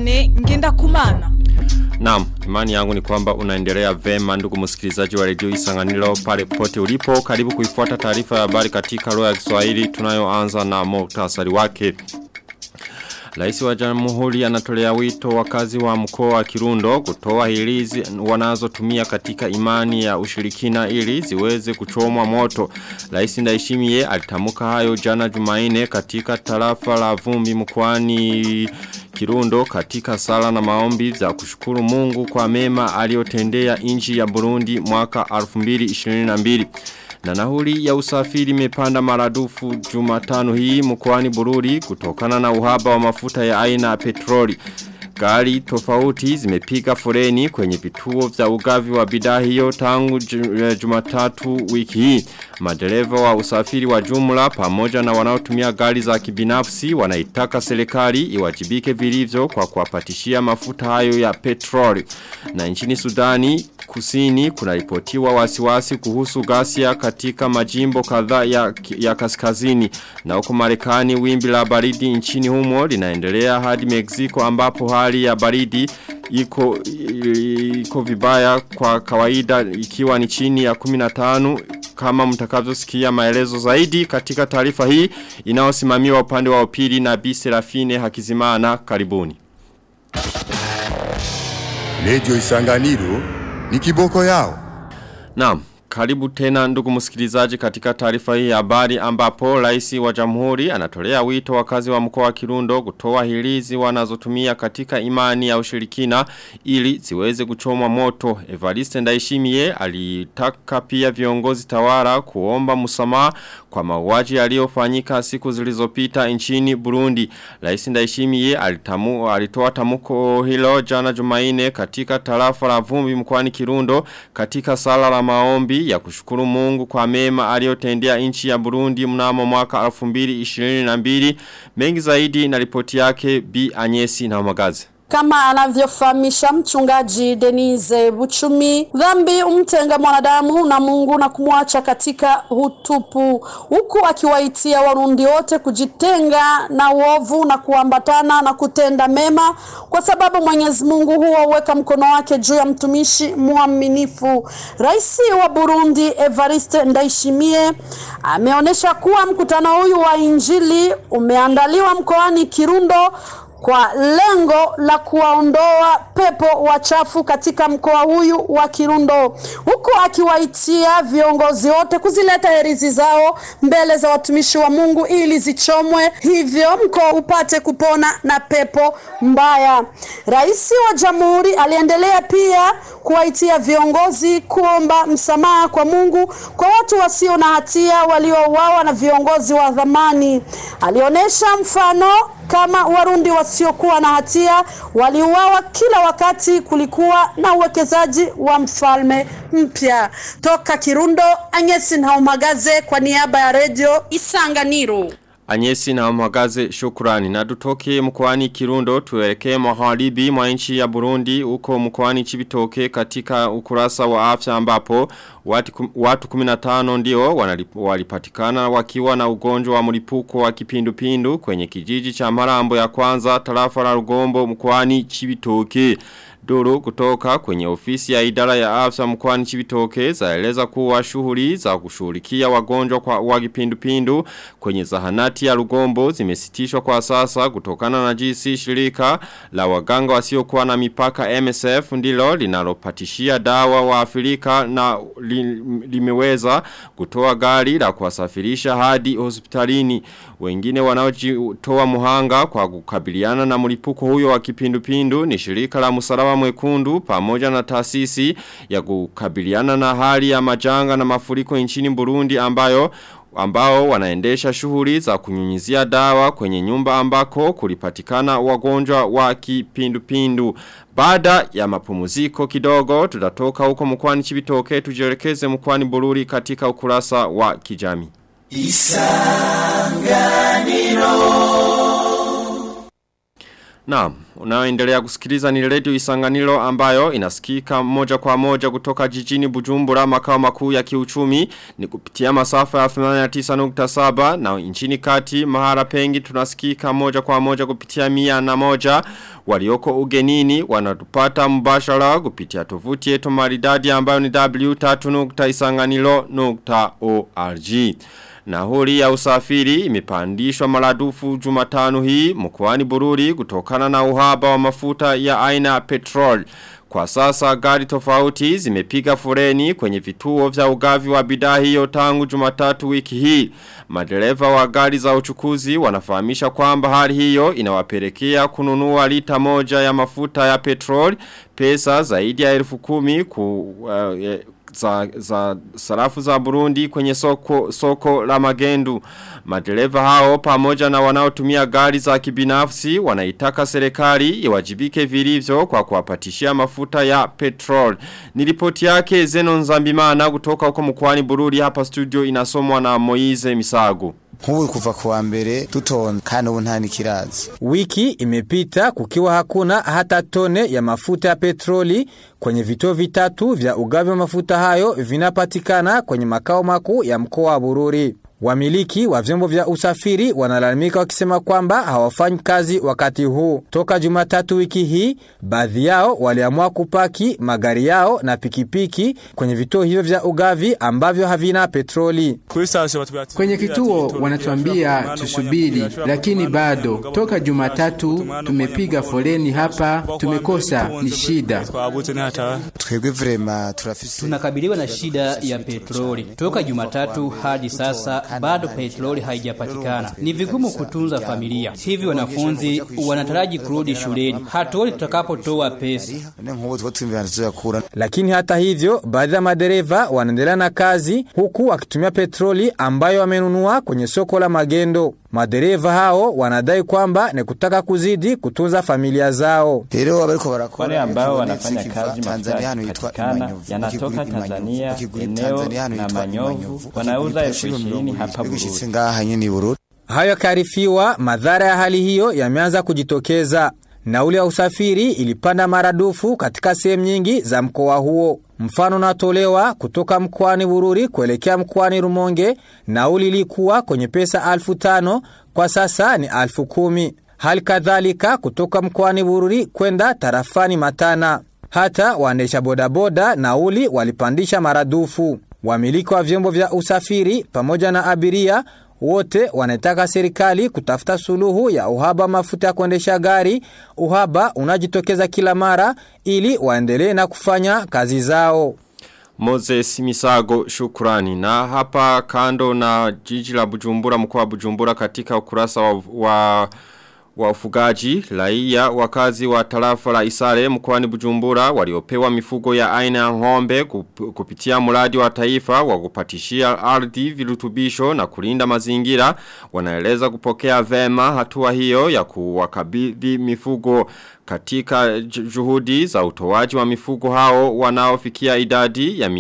Viane ngenda kumana. Naam, imani yangu ni kwamba unaendelea vema ndugu msikilizaji wa redio Isanganiro pale pote ulipo. Karibu kuifuata taarifa ya habari katika lugha ya Kiswahili tunayoanza na muhtasari wake. Rais wa Jamhuri anatolea wito wakazi wa mkoa wa Kirundo kutoa hilizi wanazotumia katika imani ya ushirikina ili ziweze kuchomwa moto. Rais Ndayishimiye alitamuka hayo jana Jumaine katika tarafa la Vumbi mkoani Kirundo katika sala na maombi za kushukuru Mungu kwa mema aliyotendea nchi ya Burundi mwaka 2022. Na nahuli ya usafiri imepanda maradufu jumatano hii mkoani Bururi kutokana na uhaba wa mafuta ya aina ya petroli. Gari tofauti zimepiga foreni kwenye vituo vya ugavi wa bidhaa hiyo tangu jumatatu wiki hii. Madereva wa usafiri wa jumla pamoja na wanaotumia gari za kibinafsi wanaitaka serikali iwajibike vilivyo kwa kuwapatishia mafuta hayo ya petroli. Na nchini Sudani kusini kunaripotiwa wasiwasi kuhusu ghasia katika majimbo kadhaa ya, ya kaskazini na huko Marekani wimbi la baridi nchini humo linaendelea hadi Mexico ambapo hali ya baridi iko iko vibaya kwa kawaida ikiwa ni chini ya 15 kama mtakavyosikia maelezo zaidi katika taarifa hii inayosimamiwa upande wa upili na Bi Serafine Hakizimana karibuni Radio Isanganiro ni kiboko yao. Naam, karibu tena ndugu msikilizaji katika taarifa hii ya habari ambapo rais wa jamhuri anatolea wito wakazi wa mkoa wa Kirundo kutoa hilizi wanazotumia katika imani ya ushirikina ili ziweze kuchomwa moto. Evariste Ndayishimiye alitaka pia viongozi tawara kuomba msamaha kwa mauaji yaliyofanyika siku zilizopita nchini Burundi. Rais Ndayishimiye alitamu alitoa tamuko hilo jana Jumaine katika tarafa la Vumbi mkoani Kirundo katika sala la maombi ya kushukuru Mungu kwa mema aliyotendea nchi ya Burundi mnamo mwaka 2022 mengi zaidi na ripoti yake B Anyesi na Magazi kama anavyofahamisha mchungaji Denise Buchumi, dhambi umtenga mwanadamu na Mungu na kumwacha katika utupu, huku akiwaitia Warundi wote kujitenga na uovu na kuambatana na kutenda mema, kwa sababu Mwenyezi Mungu huwaweka mkono wake juu ya mtumishi mwaminifu. Rais wa Burundi Evariste Ndayishimiye ameonyesha kuwa mkutano huyu wa Injili umeandaliwa mkoani Kirundo kwa lengo la kuwaondoa pepo wachafu katika mkoa huyu wa Kirundo, huku akiwaitia viongozi wote kuzileta herizi zao mbele za watumishi wa Mungu ili zichomwe, hivyo mkoa upate kupona na pepo mbaya. Rais wa Jamhuri aliendelea pia kuwaitia viongozi kuomba msamaha kwa Mungu kwa watu wasio na hatia waliouawa na viongozi wa dhamani. Alionyesha mfano kama Warundi wasiokuwa na hatia waliuawa kila wakati kulikuwa na uwekezaji wa mfalme mpya. Toka Kirundo, Anyesi Nhaumagaze kwa niaba ya redio Isanganiro. Anyesi na mwagaze shukurani. Na tutoke mkwani Kirundo tuelekee magharibi mwa nchi ya Burundi uko mkwani Chibitoke katika ukurasa wa afya ambapo watu, watu 15 ndio walipatikana wakiwa na ugonjwa wa mlipuko wa kipindupindu kwenye kijiji cha Marambo ya kwanza tarafa la Rugombo mkwani Chibitoke. Duru kutoka kwenye ofisi ya idara ya afya mkwani chibitoke zaeleza kuwa shughuli za kushughulikia wagonjwa kwa wagipindupindu kwenye zahanati ya Rugombo zimesitishwa kwa sasa kutokana na jinsi shirika la waganga wasiokuwa na mipaka MSF ndilo linalopatishia dawa wa Afrika na li, limeweza kutoa gari la kuwasafirisha hadi hospitalini wengine wanaojitoa muhanga kwa kukabiliana na mlipuko huyo wa kipindupindu ni shirika la msalaba mwekundu pamoja na taasisi ya kukabiliana na hali ya majanga na mafuriko nchini Burundi ambayo ambao wanaendesha shughuli za kunyunyizia dawa kwenye nyumba ambako kulipatikana wagonjwa wa kipindupindu. Baada ya mapumziko kidogo tutatoka huko mkwani Chibitoke tujielekeze mkwani Bururi katika ukurasa wa kijami. Isanganiro Naam, unaoendelea kusikiliza ni redio Isanganiro ambayo inasikika moja kwa moja kutoka jijini Bujumbura makao makuu ya kiuchumi ni kupitia masafa ya 89.7 na nchini kati mahara pengi tunasikika moja kwa moja kupitia mia na moja walioko ugenini wanatupata mbashara kupitia tovuti yetu maridadi ambayo ni w3.isanganiro.org. Nahuri ya usafiri imepandishwa maradufu jumatano hii mkoani Bururi kutokana na uhaba wa mafuta ya aina petrol. Kwa sasa gari tofauti zimepiga fureni kwenye vituo vya ugavi wa bidhaa hiyo tangu jumatatu wiki hii. Madereva wa gari za uchukuzi wanafahamisha kwamba hali hiyo inawapelekea kununua lita moja ya mafuta ya petrol pesa zaidi ya elfu kumi ku, uh, za, za sarafu za Burundi kwenye soko, soko la magendu. Madereva hao pamoja na wanaotumia gari za kibinafsi wanaitaka serikali iwajibike vilivyo kwa kuwapatishia mafuta ya petrol. Nilipoti yake Zeno Nzambimana kutoka huko mkoani Bururi hapa studio inasomwa na Moize Misago. Nk'ubu kuva kuwa mbere dutonda kandi ubu nta nikirazi. Wiki imepita kukiwa hakuna hata tone ya mafuta ya petroli kwenye vituo vitatu vya ugavi wa mafuta hayo vinapatikana kwenye makao makuu ya mkoa wa Bururi. Wamiliki wa vyombo vya usafiri wanalalamika wakisema kwamba hawafanyi kazi wakati huu. Toka Jumatatu wiki hii, baadhi yao waliamua kupaki magari yao na pikipiki kwenye vituo hivyo vya ugavi ambavyo havina petroli. Kwenye kituo wanatuambia tusubiri, lakini bado. Toka Jumatatu tumepiga foleni hapa, tumekosa, ni shida. Twebwe vrema turafise Tunakabiliwa na shida ya petroli. Toka Jumatatu hadi sasa bado petroli haijapatikana. Ni vigumu kutunza familia. Hivi wanafunzi wanataraji kurudi shuleni. Hatuoni tutakapotoa pesa. none nk'ubu two twimvira tuzakura Lakini hata hivyo, baadhi ya madereva wanaendelea na kazi huku wakitumia petroli ambayo wamenunua kwenye soko la magendo. Madereva hao wanadai kwamba ni kutaka kuzidi kutunza familia zao. rero abariko barakora Wale ambao ejo wanafanya Netflix kazi iva Tanzania hano yitwa mafuta Imanyovu yanatoka Ukigura Imanyovu, Tanzania ukigura eneo Tanzania hano na yitwa Manyovu Imanyovu, wanauza ukigura elfu kilo ishirini mirongo hapa ibiri, bishitse Bururi. ngaha nyene i Bururi Hayo yakarifiwa, madhara ya hali hiyo yameanza kujitokeza. Nauli ya usafiri ilipanda maradufu katika sehemu nyingi za mkoa huo. Mfano natolewa kutoka mkoani Bururi kuelekea mkoani Rumonge, nauli ilikuwa kwenye pesa alfu tano, kwa sasa ni alfu kumi. Hali kadhalika kutoka mkoani Bururi kwenda tarafani Matana. Hata waendesha bodaboda nauli walipandisha maradufu. Wamiliki wa vyombo vya usafiri pamoja na abiria wote wanataka serikali kutafuta suluhu ya uhaba wa mafuta ya kuendesha gari, uhaba unajitokeza kila mara ili waendelee na kufanya kazi zao. Moses Misago shukrani na hapa kando na jiji la Bujumbura mkoa wa Bujumbura katika ukurasa wa, wa wa ufugaji raia wakazi wa tarafa la Isare mkoani Bujumbura waliopewa mifugo ya aina ya ng'ombe kup, kupitia mradi wa taifa wa kupatishia ardhi virutubisho na kulinda mazingira wanaeleza kupokea vema hatua hiyo ya kuwakabidhi mifugo katika juhudi za utoaji wa mifugo hao wanaofikia idadi ya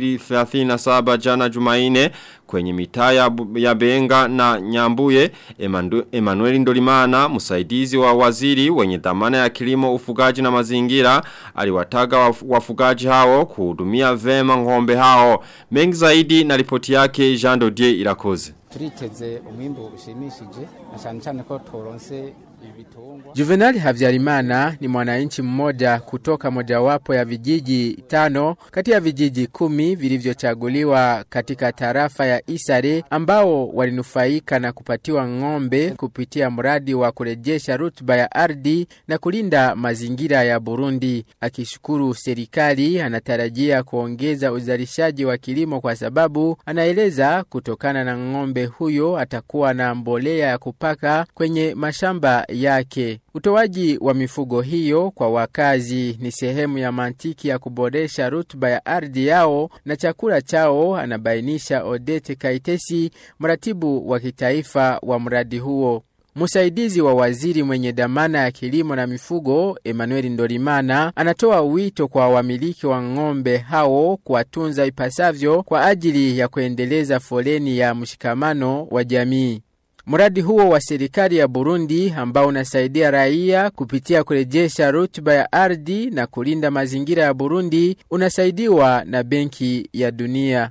237 jana Jumaine kwenye mitaa ya, ya Benga na Nyambuye Emandu, Emmanuel Ndolimana msaidizi wa waziri wenye dhamana ya kilimo ufugaji na mazingira aliwataga waf, wafugaji hao kuhudumia vema ng'ombe hao mengi zaidi na ripoti yake Jean Dodier Irakoze turiteze umwimbu ushimishije na cyane cyane ko turonse ibitungwa Juvenal Havyarimana ni mwananchi mmoja kutoka mojawapo ya vijiji tano kati ya vijiji kumi vilivyochaguliwa katika tarafa ya Isare ambao walinufaika na kupatiwa ng'ombe kupitia mradi wa kurejesha rutuba ya ardhi na kulinda mazingira ya Burundi. Akishukuru serikali, anatarajia kuongeza uzalishaji wa kilimo kwa sababu anaeleza kutokana na ng'ombe huyo atakuwa na mbolea ya kupaka kwenye mashamba yake. Utoaji wa mifugo hiyo kwa wakazi ni sehemu ya mantiki ya kuboresha rutuba ya ardhi yao na chakula chao, anabainisha Odete Kaitesi, mratibu wa kitaifa wa mradi huo. Msaidizi wa waziri mwenye dhamana ya kilimo na mifugo Emmanuel Ndorimana anatoa wito kwa wamiliki wa ng'ombe hao kuwatunza ipasavyo kwa ajili ya kuendeleza foleni ya mshikamano wa jamii. Mradi huo wa serikali ya Burundi ambao unasaidia raia kupitia kurejesha rutuba ya ardhi na kulinda mazingira ya Burundi unasaidiwa na Benki ya Dunia.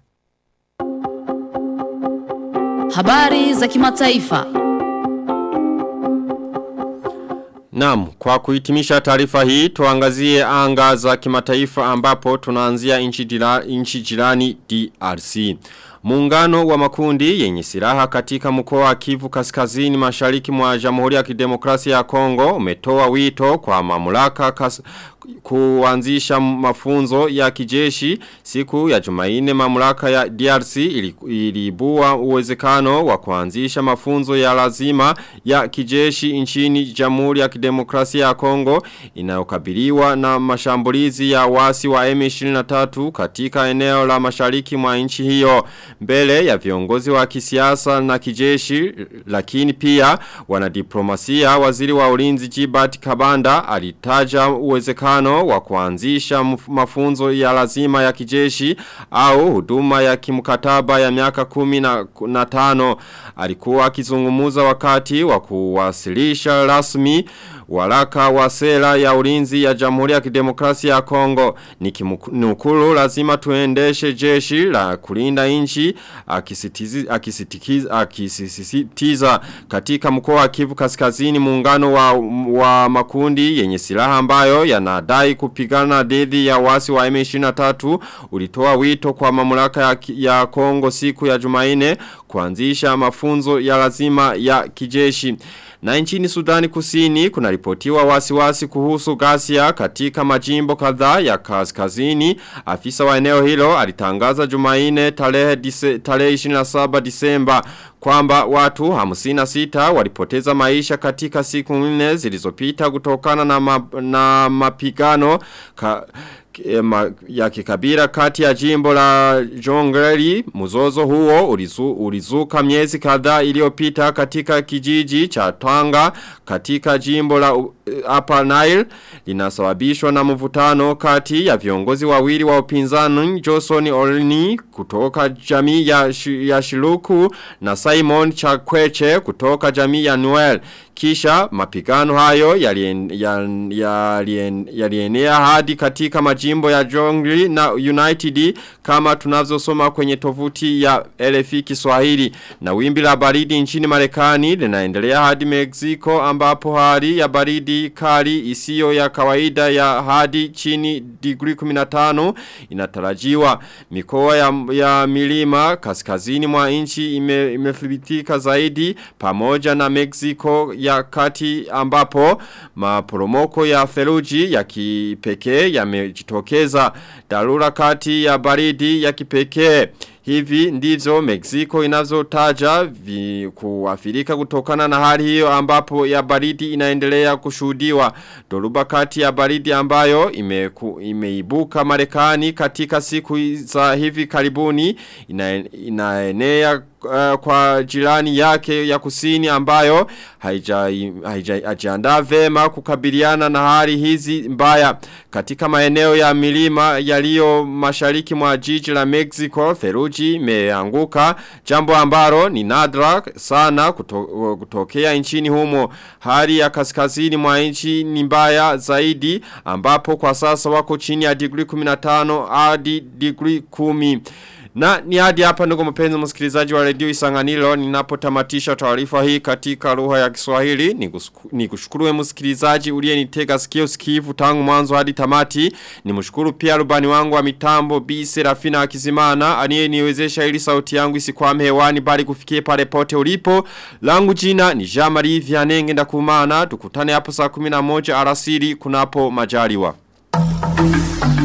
Habari za kimataifa. Naam, kwa kuhitimisha taarifa hii tuangazie anga za kimataifa ambapo tunaanzia nchi jira, nchi jirani DRC. Muungano wa makundi yenye silaha katika mkoa wa Kivu Kaskazini Mashariki mwa Jamhuri ya Kidemokrasia ya Kongo umetoa wito kwa mamlaka kas, kuanzisha mafunzo ya kijeshi siku ya Jumaine mamlaka ya DRC ilibua uwezekano wa kuanzisha mafunzo ya lazima ya kijeshi nchini Jamhuri ya Kidemokrasia ya Kongo inayokabiliwa na mashambulizi ya wasi wa M23 katika eneo la mashariki mwa nchi hiyo mbele ya viongozi wa kisiasa na kijeshi lakini pia wanadiplomasia waziri wa ulinzi Jibat Kabanda alitaja uwezekano wa kuanzisha mafunzo ya lazima ya kijeshi au huduma ya kimkataba ya miaka kumi na, na tano alikuwa akizungumuza wakati wa kuwasilisha rasmi Walaka wa sera ya ulinzi ya Jamhuri ya Kidemokrasia ya Kongo ni kinukulu lazima tuendeshe jeshi la kulinda nchi akisisitiza akisisitiza katika mkoa wa Kivu Kaskazini muungano wa, wa makundi yenye silaha ambayo yanadai kupigana dhidi ya wasi wa M23 ulitoa wito kwa mamlaka ya, ya Kongo siku ya Jumaine kuanzisha mafunzo ya lazima ya kijeshi. Na nchini Sudani kusini kuna ripotiwa wasiwasi kuhusu gasia katika majimbo kadhaa ya kaskazini. Afisa wa eneo hilo alitangaza jumaine tarehe, dise, tarehe 27 disemba kwamba watu 56 walipoteza maisha katika siku nne zilizopita kutokana na, ma, na mapigano ka, ya kikabira kati ya jimbo la Jongleri mzozo huo ulizu, ulizuka miezi kadhaa iliyopita katika kijiji cha Tanga katika jimbo la uh, Upper Nile linasababishwa na mvutano kati ya viongozi wawili wa upinzani Johnson Olni kutoka jamii ya, sh, ya Shiluku na Simon Chakweche kutoka jamii ya Noel kisha mapigano hayo yalienea hadi katika majimbo ya Jongli na United kama tunavyosoma kwenye tovuti ya LFI Kiswahili na wimbi la baridi nchini Marekani linaendelea hadi Mexico ambapo hali ya baridi kali isiyo ya kawaida ya hadi chini degree 15 inatarajiwa mikoa ya, ya milima kaskazini mwa nchi ime, imethibitika zaidi pamoja na Mexico ya kati ambapo maporomoko ya theluji ya kipekee yamejitokeza dharura kati ya baridi ya kipekee Hivi ndivyo Mexico inavyotaja kuafirika kutokana na hali hiyo ambapo ya baridi inaendelea kushuhudiwa. Dhoruba kati ya baridi ambayo ime, ku, imeibuka Marekani katika siku za hivi karibuni ina, inaenea uh, kwa jirani yake ya kusini ambayo haijaandaa vema kukabiliana na hali hizi mbaya katika maeneo ya milima yaliyo mashariki mwa jiji la Mexico theluji imeanguka jambo ambalo ni nadra sana kuto, kutokea nchini humo hali ya kaskazini mwa nchi ni mbaya zaidi ambapo kwa sasa wako chini ya degree 15 hadi degree 10 na ni hadi hapa ndugu mpenzi msikilizaji wa redio Isanganiro ninapotamatisha taarifa hii katika lugha ya Kiswahili ni kushukuru msikilizaji uliyenitega sikio sikivu tangu mwanzo hadi tamati ni mshukuru pia rubani wangu wa mitambo Bi Serafina Akizimana aliyeniwezesha ili sauti yangu isikwame hewani bali kufikie pale pote ulipo langu jina ni Jean Marie Vianney ndakumana tukutane hapo saa 11 alasiri kunapo majaliwa